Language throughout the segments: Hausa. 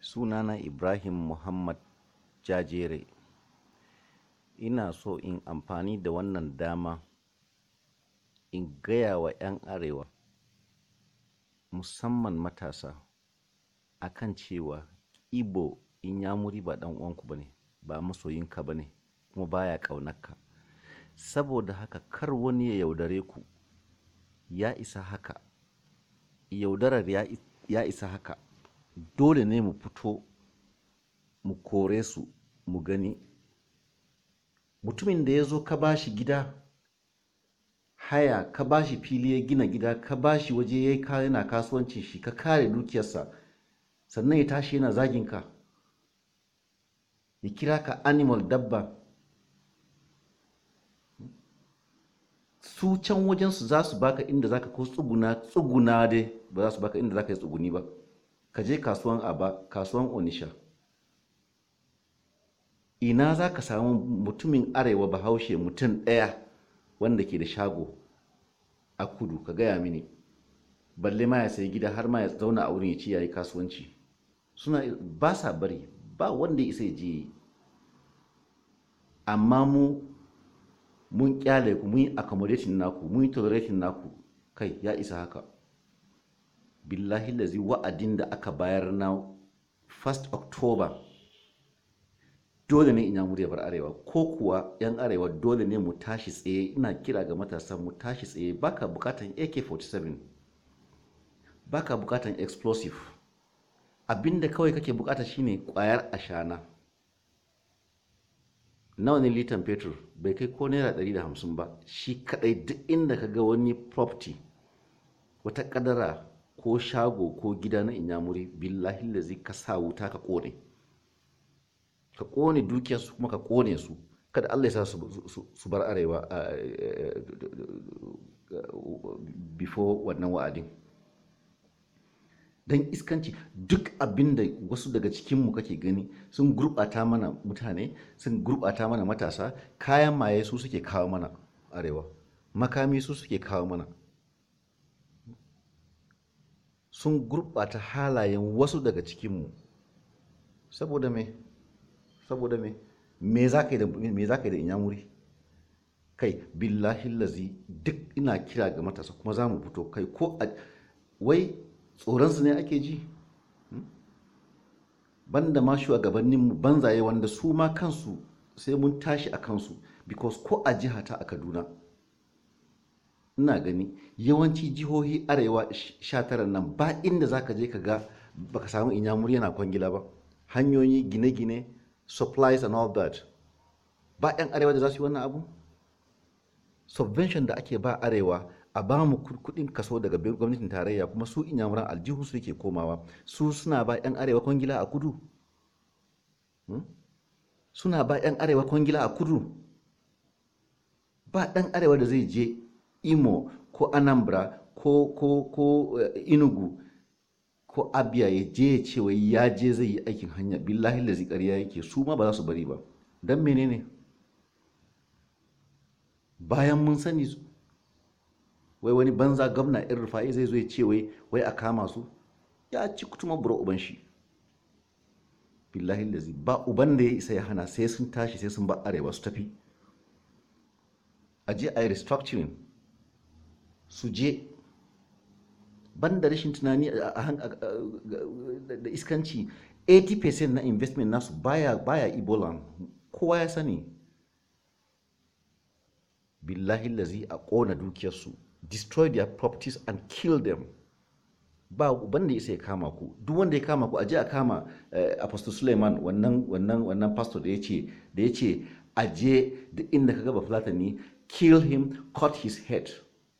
sunana ibrahim muhammad jajere ina so in amfani da wannan dama in gaya wa 'yan arewa musamman matasa akan cewa ibo inyamuri ba dan uwanku bane ba masoyinka bane kuma baya ƙaunarka saboda haka kar wani ya yaudare ku ya isa haka yaudarar ya, ya isa haka dole ne mu fito mu kore su mu gani mutumin da ya zo ka bashi gida haya ka bashi fili ya gina gida ka bashi waje ya yi yana kasuwancin shi ka kare dukiyarsa sannan ya tashi yana zaginka ya kira ka animal dabba su can wajensu za su baka inda zaka ko tsuguna tsuguna dai ba za su baka inda zaka yi tsuguni ba ka je kasuwan aba kasuwan onisha ina za ka samu mutumin arewa bahaushe mutum ɗaya wanda ke da shago a kudu ka gaya mini balle ma ya sayi gida har ma ya zauna a wurin ya ci yayi kasuwanci suna ba sa bari ba wanda ya isa ya je amma mu mun kyale ku mun yi accommodating naku mun yi tolerating naku kai ya isa haka billahi lazi wa'adin da aka bayar na 1st october dole ne ina ya bar arewa ko kuwa yan arewa dole ne mu tashi tsaye ina kira ga matasa mu tashi tsaye baka bukatan ak-47 baka bukatan explosive abinda kawai kake bukata shine kwayar ashana nawa ne litan fetur bai kai ko naira 150 ba shi kadai duk inda ka ga wani property wata kadara ko shago ko gida na inyamuri billahi lazi ka sa wuta ka kone ka kone dukiyarsu kuma ka kone su kada Allah ya sa su bar arewa before wannan wa'adin don iskanci duk abin da wasu daga cikinmu kake gani sun gurɓata mana mutane sun gurɓata mana matasa kayan maye su suke kawo mana arewa makami su suke kawo mana sun gurɓata halayen wasu daga cikinmu saboda me saboda me me za ka yi da me za ka yi da inyamuri kai billahi lazi duk ina kira ga matasa kuma za mu fito kai ko a wai tsoronsu ne ake ji banda ma shugabanninmu banzaye wanda su ma kansu sai mun tashi a kansu because ko a jihata a kaduna ina gani yawanci jihohi arewa 19 nan ba inda za ka je ka ga baka samu inyamuri yana kwangila ba hanyoyi gine-gine supplies and all that ba 'yan arewa da za su yi wannan abu subvention da ake ba arewa a ba mu kudin kaso daga gwamnatin tarayya kuma su inyamuran aljihu su yake komawa su suna ba 'yan arewa kwangila a kudu suna ba 'yan arewa kwangila a kudu ba ɗan arewa da zai je imo ko anambra ko ko ko inugu ko abia ya je ya ce wai ya je zai yi aikin hanya billahi lazi ƙarya yake su ma ba za su bari ba don menene bayan mun sani wai wani banza gwamna irin rufa'i zai zo ya ce wai wai a kama su ya ci kutuma bura uban shi billahi lazi ba uban da ya isa ya hana sai sun tashi sai sun ba arewa su tafi a je a yi restructuring su je ban da rashin tunani da iskanci 80% na investment nasu baya baya ebola kowa ya sani billahi lazi a ƙona dukiyarsu destroy their properties and kill them ba wanda ya ya kama ku duk wanda ya kama ku aje a kama apostle suleiman wannan wannan wannan pastor da yace da yace aje duk inda ka gaba fulatani kill him cut his head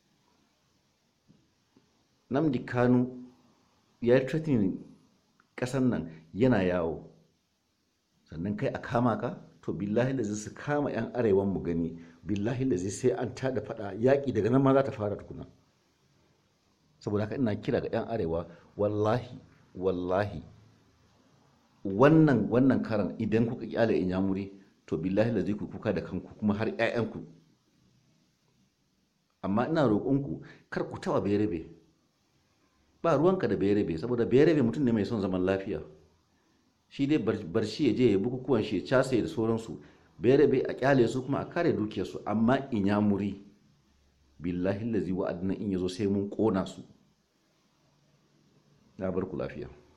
namdi kanu ya yi threatening kasan nan yana yawo sannan kai a kama ka to billahi da su kama 'yan arewan mu gani billahi da sai an tada fada yaƙi daga nan ma za ta fara tukuna saboda haka ina kira ga 'yan arewa wallahi wallahi wannan wannan karan idan kuka kyale in yamuri to billahi da zai ku kuka da kanku kuma har 'ya'yanku amma ina roƙonku kar ku taɓa berebe ba ruwanka da berebe saboda berebe mutum ne mai son zaman lafiya shi dai bar shi ya je ya bukukuwan shi ya casa da sauransu bai a kyale su kuma a kare dukiyarsu amma inyamuri billahi lazi wa'adina in yazo sai mun kona su na bar ku lafiya